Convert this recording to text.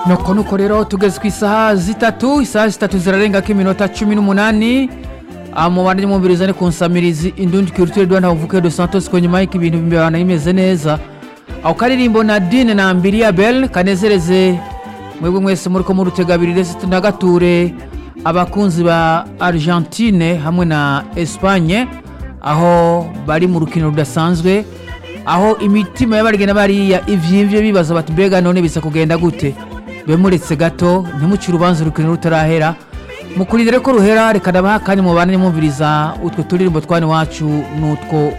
nuko nuko rero tugeze ku isaha zitatu isaha zitatu zirarengako iminota cumi n'umunani mubane mwumviriza ni ku nsamirizi indundi culture rwanda havuke de santos ko nyuma y'iko ibintu bibana bimeze neza ako karirimbo na dine na mbiriya bel kanezereze mwebwe mwese muri ko murutegabirire tunagature abakunzi ba argentine hamwe na espagne aho bari mu rukino rudasanzwe aho imitima y'abarigena bariya ivyimvye bibaza bati mbega none bisa kugenda gute be muretse gato ntimucire urubanza urukino rutarahera mukurindire ko ruhera reka ndabaha akanya mubane mwumviriza utwo turirimbo twana iwacu n'utwo